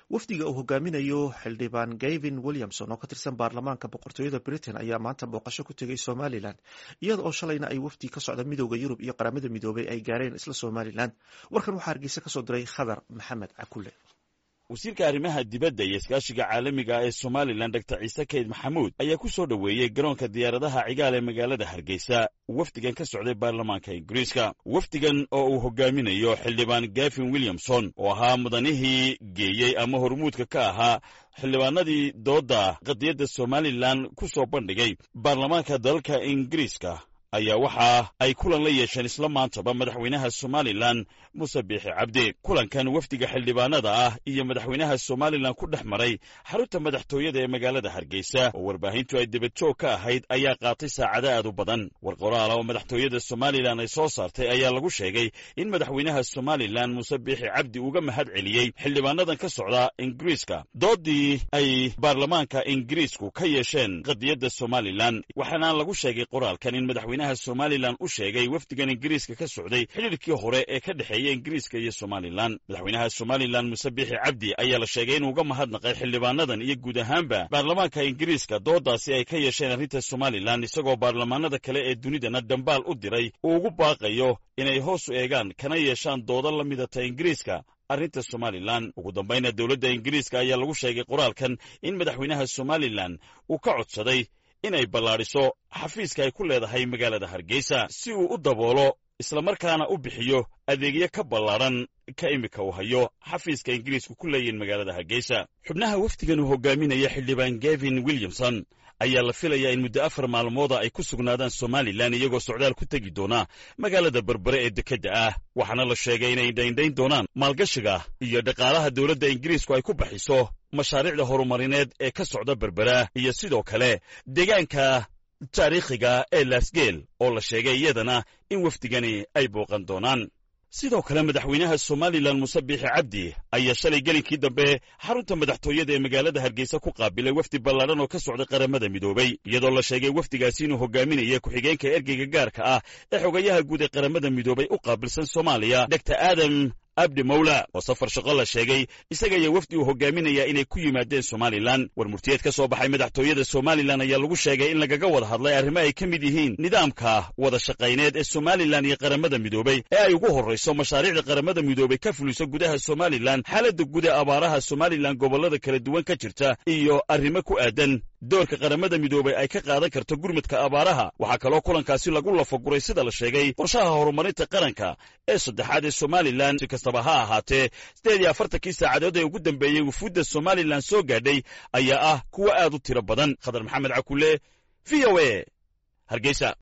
wafdiga uu hogaaminayo xildhibaan gavin williamson oo ka tirsan baarlamaanka boqortooyada britain ayaa maanta booqasho ku tegay somalilan iyada oo shalayna ay wafdi ka socda midooda yurub iyo qaramada midoobay ay gaareen isla somalilan warkan waxaa hargeysa kasoo diray khadar maxamed cakule wasiirka arrimaha dibadda iyo iskaashiga caalamiga ee somalilan dor ciise kayd maxamuud ayaa ku soo dhoweeyey garoonka diyaaradaha cigaal ee magaalada hargeysa wafdigan ka socday baarlamaanka ingiriiska wafdigan oo uu hogaaminayo xildhibaan gavin williamson oo ahaa mudanihii geeyey ama hormuudka ka ahaa xildhibaanadii doodda qadiyadda somalilan ku soo bandhigay baarlamaanka dalalka ingiriiska ayaa waxa ay kulan la yeesheen isla maantaba madaxweynaha somalilan muse biixi cabdi kulankan wafdiga xildhibaanada ah iyo madaxweynaha somalilan ku dhex maray xarunta madaxtooyada ee magaalada hargeysa oo warbaahintu ay debadjoog ka ahayd ayaa qaatay saacado aad u badan war qoraala oo madaxtooyada somalilan ay soo saartay ayaa lagu sheegay in madaxweynaha somalilan muse biixi cabdi uga mahad celiyey xildhibaanadan ka socda ingiriiska doodii ay baarlamaanka ingiriisku ka yeesheen qadiyadda somalilan waxaana lagu sheegay qoraalkan in madaxweynaha somalilan u sheegay wafdigan ingiriiska ka socday xidhiirkii hore ee ka dhexeeya ingiriiska iyo somalilan madaxweynaha somalilan muse biixi cabdi ayaa la sheegay inuu uga mahadnaqay xildhibaanadan iyo guud ahaanba baarlamaanka ingiriiska doodaasi ay ka yeesheen arrinta somalilan isagoo baarlamaanada kale ee dunidana dambaal u diray uu ugu baaqayo inay hoos u eegaan kana yeeshaan doodo la midata ingiriiska arrinta somalilan ugu dambayna dowladda ingiriiska ayaa lagu sheegay qoraalkan in madaxweynaha somalilan uu ka codsaday inay ballaadhiso xafiiska ay ku leedahay magaalada hargeysa si uu u daboolo islamarkaana u bixiyo adeegyo ka ballaadhan ka imika uu hayo xafiiska ingiriisku ku leeyihin magaalada hargeysa xubnaha wafdigan uu hogaaminaya xildhibaan gavin williamson ayaa la filayaa in muddo afar maalmooda ay ku sugnaadaan somalilan iyagoo socdaal ku tegi doona magaalada berbere ee dekedda ah waxaana la sheegay inay indhaindhayn doonaan maalgashiga iyo dhaqaalaha dowladda ingiriisku ay ku baxiso mashaariicda horumarineed ee ka socda berbera iyo sidoo kale deegaanka taariikhiga ee laasgeel oo la sheegay iyadana in wafdigani ay booqan doonaan sidoo kale madaxweynaha somalilan muse biixi cabdi ayaa shalay gelinkii dambe xarunta madaxtooyada ee magaalada hargeysa ku qaabilay wafdi ballaadhan oo ka socday qaramada midoobay iyadoo la sheegay wafdigaasi inuu hogaaminaya ku-xigeenka ergeyga gaarka ah ee xogayaha guud ee qaramada midoobay u qaabilsan soomaaliya dor aadam abdi mawla oo safar shaqo la sheegay isaga ayaa wafdi uu hogaaminayaa inay ku yimaadeen somalilan war murtiyeed ka soo baxay madaxtooyada somalilan ayaa lagu sheegay in lagaga wada hadlay arrimo ay ka mid yihiin nidaamka wada shaqayneed ee somalilan iyo qaramada midoobay ee ay ugu horrayso mashaariicda qaramada midoobay ka fuliso gudaha somalilan xaaladda guud ee abaaraha somalilan gobollada kala duwan ka jirta iyo arrimo ku aadan doorka qaramada midoobay ay ka qaadan karto gurmudka abaaraha waxaa kaloo kulankaasi lagu lafaguray sida la sheegay qorshaha horumarinta qaranka ee saddexaad ee somalilan si kastaba ha ahaatee siddeed iyo afartankii saacadood ee ugu dambeeyey wufuudda somalilan soo gaadhay ayaa ah kuwo aad u tiro badan khadar maxamed cakule v o a hargeysa